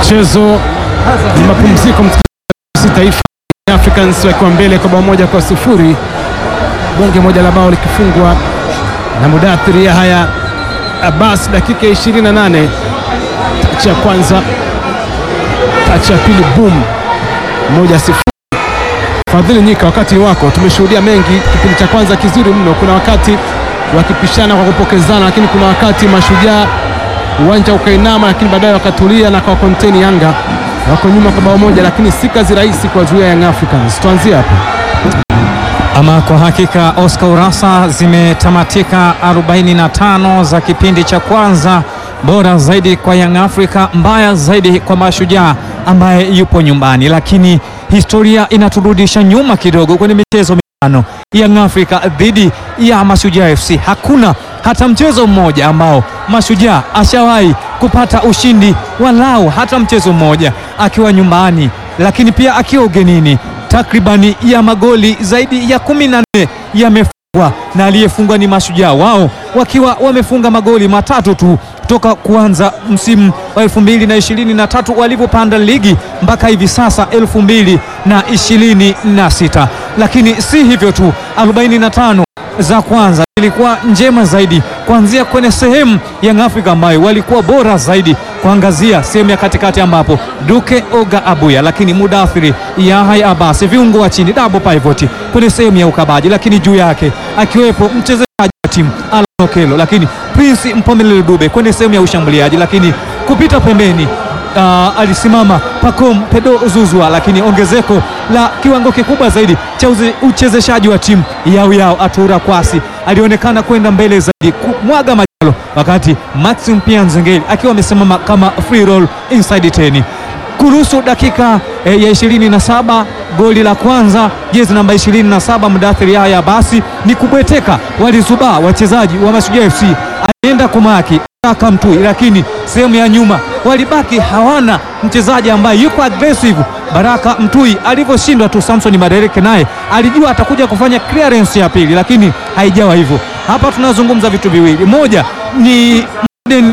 Mchezo ni mapumziko, msikilizaji. Taifa Africans wakiwa mbele kwa bao moja kwa sufuri, bonge moja la bao likifungwa na Mudathiri Yahya Abbas dakika 28. Tachi ya kwanza, tachi ya pili, boom moja sifuri. Fadhili Nyika, wakati wako. Tumeshuhudia mengi kipindi cha kwanza kizuri mno. Kuna wakati wakipishana kwa kupokezana, lakini kuna wakati mashujaa uwanja ukainama, lakini baadaye wakatulia na kwa konteni Yanga wako nyuma kwa bao moja, lakini si kazi rahisi kwa zuia Young Africans. Tuanzie hapo. Ama kwa hakika Oscar Urasa, zimetamatika 45 za kipindi cha kwanza. Bora zaidi kwa Young Africa, mbaya zaidi kwa Mashujaa ambaye yupo nyumbani, lakini historia inaturudisha nyuma kidogo kwenye michezo mitano Young Africa dhidi ya Mashujaa FC. Hakuna hata mchezo mmoja ambao Mashujaa ashawahi kupata ushindi walau hata mchezo mmoja akiwa nyumbani, lakini pia akiwa ugenini. Takribani ya magoli zaidi ya kumi na nne yamefungwa na aliyefungwa ni Mashujaa, wao wakiwa wamefunga magoli matatu tu toka kuanza msimu wa elfu mbili na ishirini na tatu walivyopanda ligi mpaka hivi sasa elfu mbili na ishirini na sita. Lakini si hivyo tu, 45 za kwanza ilikuwa njema zaidi kuanzia kwenye sehemu Young Africa ambayo walikuwa bora zaidi, kuangazia sehemu ya katikati ambapo Duke Oga Abuya, lakini Mudathiri Yahya Abbas, viungo wa chini double pivot kwenye sehemu ya ukabaji, lakini juu yake akiwepo mchezaji wa timu Alan Okello, lakini Prince Mpomelelo Dube kwenye sehemu ya ushambuliaji, lakini kupita pembeni Uh, alisimama Pacome Pedro Zuzwa, lakini ongezeko la kiwango kikubwa zaidi cha uchezeshaji wa timu yao yao Atura Kwasi alionekana kwenda mbele zaidi kumwaga majalo, wakati Maxim pia Nzengeli akiwa amesimama kama free roll inside 10 kuruhusu dakika eh, ya 27 goli la kwanza, jezi namba 27 Mudathiri Yahya basi ni kubweteka, walizubaa wachezaji wa Mashujaa FC, alienda kumaki Baraka Mtui, lakini sehemu ya nyuma walibaki hawana mchezaji ambaye yuko aggressive. Baraka Mtui alivyoshindwa tu, Samson Madereke naye alijua atakuja kufanya clearance ya pili, lakini haijawa hivyo. Hapa tunazungumza vitu viwili, moja ni modern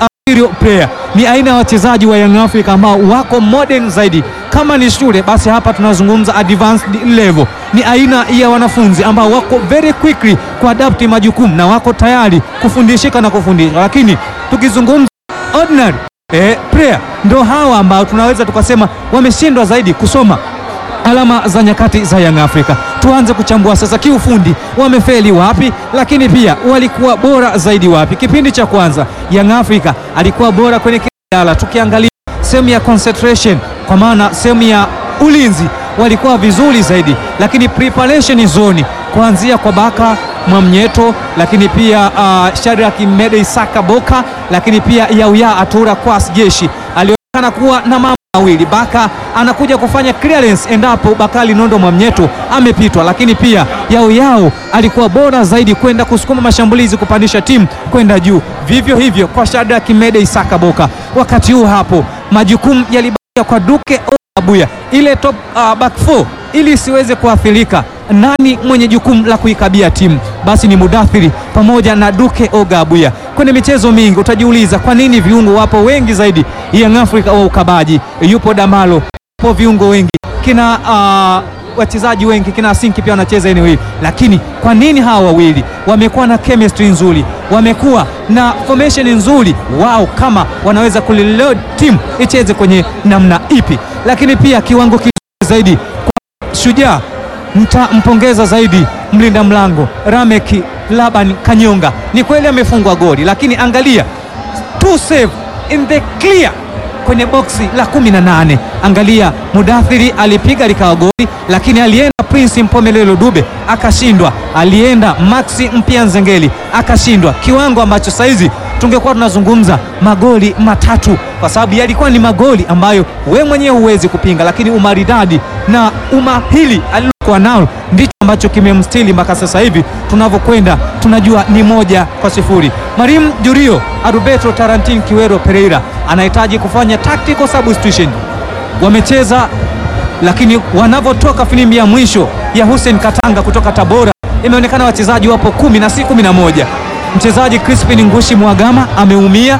player, ni aina ya wachezaji wa Young Africa ambao wako modern zaidi. Kama ni shule, basi hapa tunazungumza advanced level, ni aina ya wanafunzi ambao wako very quickly kuadapti majukumu na wako tayari kufundishika na kufundishwa, lakini tukizungumza ordinary eh, player ndo hawa ambao tunaweza tukasema wameshindwa zaidi kusoma alama za nyakati za Young Africa. Tuanze kuchambua sasa kiufundi, wamefeli wapi, lakini pia walikuwa bora zaidi wapi? Kipindi cha kwanza Young Africa alikuwa bora kwenye kidala, tukiangalia sehemu ya concentration, kwa maana sehemu ya ulinzi walikuwa vizuri zaidi, lakini preparation zone kuanzia kwa Baka Mwamnyeto, lakini pia uh, Shadrack Mede Isaka Boka, lakini pia Yauya Atura Kwas Jeshi alionekana kuwa na mambo mawili. Baka anakuja kufanya clearance endapo Bakali Nondo Mwamnyeto amepitwa, lakini pia Yao Yao alikuwa bora zaidi kwenda kusukuma mashambulizi kupandisha timu kwenda juu. Vivyo hivyo kwa Shadrack Mede Isaka Boka. Wakati huu hapo majukumu yalibakia kwa Duke Abuya, ile top uh, back four ili isiweze kuathirika. Nani mwenye jukumu la kuikabia timu? Basi ni Mudathiri pamoja na Duke Oga Abuya. Kwenye michezo mingi utajiuliza kwa nini viungo wapo wengi zaidi Young Africa wa ukabaji, yupo Damalo, yupo viungo wengi kina uh, wachezaji wengi kina Sinki pia wanacheza eneo hili, lakini kwa nini hawa wawili wamekuwa na chemistry nzuri, wamekuwa na formation nzuri wao, kama wanaweza kuliload timu icheze kwenye namna ipi? Lakini pia kiwango kizuri zaidi kwa Shujaa mtampongeza zaidi mlinda mlango Rameki Laban Kanyonga. Ni kweli amefungwa goli, lakini angalia two save in the clear kwenye boksi la 18. Angalia Mudathiri alipiga likawa goli, lakini alienda Prince Mpomelelo Dube akashindwa, alienda Maxi Mpia Nzengeli akashindwa, kiwango ambacho saizi tungekuwa tunazungumza magoli matatu, kwa sababu yalikuwa ni magoli ambayo we mwenyewe huwezi kupinga, lakini umaridadi na umahili alilokuwa nao ndicho ambacho kimemstili mpaka sasa hivi tunavyokwenda, tunajua ni moja kwa sifuri. Marim Jurio Aruberto Tarantin Kiwero Pereira anahitaji kufanya tactical substitution. Wamecheza lakini wanavyotoka filimbi ya mwisho ya Hussein Katanga kutoka Tabora, imeonekana wachezaji wapo kumi na si kumi na moja. Mchezaji Crispin Ngushi Mwagama ameumia,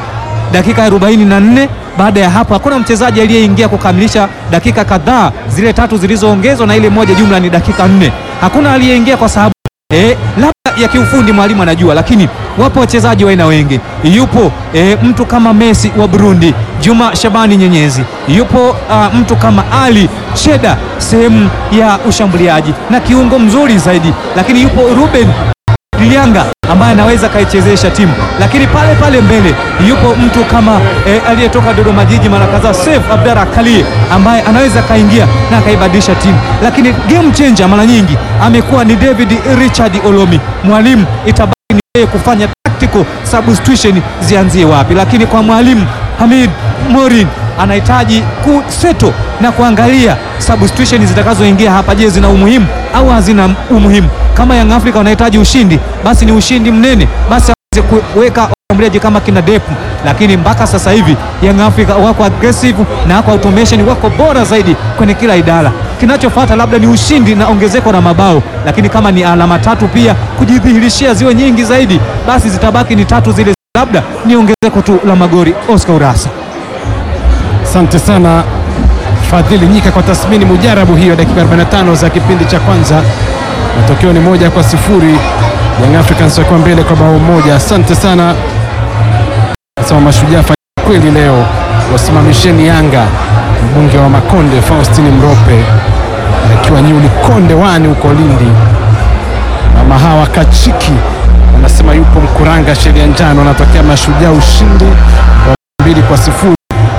dakika 44. Baada ya hapo hakuna mchezaji aliyeingia kukamilisha dakika kadhaa zile tatu zilizoongezwa na ile moja, jumla ni dakika nne. Hakuna aliyeingia kwa sababu E, labda ya kiufundi mwalimu anajua, lakini wapo wachezaji wa aina wengi. Yupo e, mtu kama Messi wa Burundi, Juma Shabani Nyenyezi, yupo a, mtu kama Ali Cheda sehemu ya ushambuliaji na kiungo mzuri zaidi, lakini yupo Ruben Lianga ambaye anaweza kaichezesha timu, lakini pale pale mbele yupo mtu kama e, aliyetoka Dodoma Jiji mara kadhaa Seif Abdalla Kalie ambaye anaweza kaingia na akaibadilisha timu, lakini game changer mara nyingi amekuwa ni David Richard Olomi. Mwalimu itabaki ni yeye kufanya tactical substitution zianzie wapi, lakini kwa mwalimu Hamid Morin anahitaji kuseto na kuangalia substitution zitakazoingia hapa. Je, zina umuhimu au hazina umuhimu? Kama Young Africa wanahitaji ushindi, basi ni ushindi mnene, basi aweze kuweka washambuliaji kama kina Depu, lakini mpaka sasa hivi Young Africa wako aggressive na wako automation, wako bora zaidi kwenye kila idara. Kinachofuata labda ni ushindi na ongezeko la mabao, lakini kama ni alama tatu pia kujidhihirishia ziwe nyingi zaidi, basi zitabaki ni tatu zile, labda ni ongezeko tu la magori. Oscar Urasa. Asante sana Fadhili Nyika kwa tathmini mujarabu hiyo, dakika 45 za kipindi cha kwanza. Matokeo ni moja kwa sifuri, Young Africans wakiwa mbele kwa bao moja. Asante sana nasema mashujaa fanya kweli leo, wasimamisheni Yanga. Mbunge wa Makonde Faustini Mrope akiwa Nyuli Konde wani huko Lindi. Mama hawa Kachiki anasema yupo Mkuranga, sheria njano, anatokea mashujaa ushindi wa mbili kwa sifuri.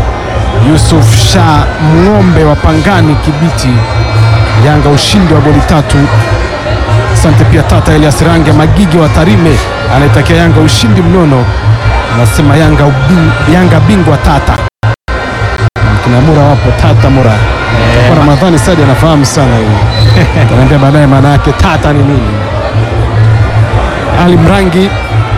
Yusuf Shah Ng'ombe wa Pangani Kibiti, Yanga ushindi wa goli tatu. Asante pia Tata Elias Range Magigi wa Tarime anaitakia Yanga ushindi mnono, anasema Yanga, ubi, Yanga bingwa Tata. Kina Mura wapo Tata Mura kwa Ramadhani Sadi anafahamu sana hiyo tanaambia baadaye maana yake Tata ni nini. Ali Mrangi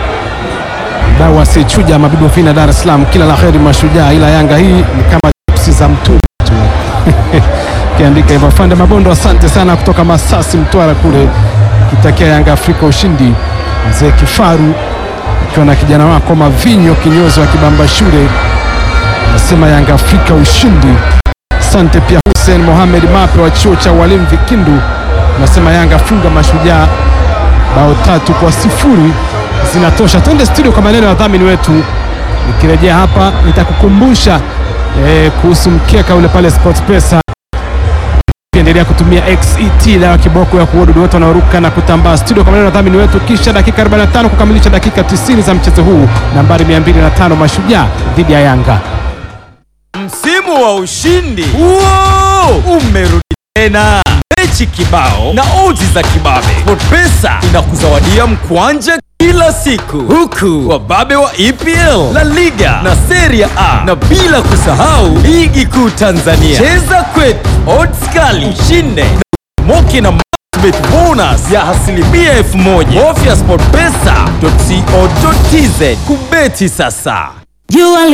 mdau asichuja mabibu fina Dar es Salaam, kila la heri mashujaa, ila Yanga hii ni kama chipsi za mtu tu kiandika hivyo. Fande Mabondo, asante sana kutoka Masasi Mtwara kule, kitakia Yanga Afrika ushindi. Mzee Kifaru ukiwa na kijana wako Mavinyo kinyozi wa Kibamba shule nasema Yanga Afrika ushindi. Asante pia Hussein Mohamed Mape wa chuo cha walimu Vikindu nasema Yanga funga mashujaa bao tatu kwa sifuri zinatosha. Twende studio kwa maneno ya wadhamini wetu. Nikirejea hapa nitakukumbusha eh, kuhusu mkeka ule pale SportPesa. Endelea kutumia XET dawa kiboko ya kuua wadudu wote wanaoruka na kutambaa. Studio kwa maneno ya wadhamini wetu, kisha dakika 45 kukamilisha dakika 90 za mchezo huu, nambari 205 Mashujaa dhidi ya Yanga. Msimu wa ushindi Wow! umerudi tena, mechi kibao na odds za kibabe. SportPesa inakuzawadia mkwanja kila siku, huku wababe wa EPL, La Liga na Serie A, na bila kusahau ligi kuu Tanzania. Cheza kwetu, odds kali, ushinde na moki na Bet bonus ya asilimia elfu moja. Bofya sportpesa.co.tz kubeti sasa. Jua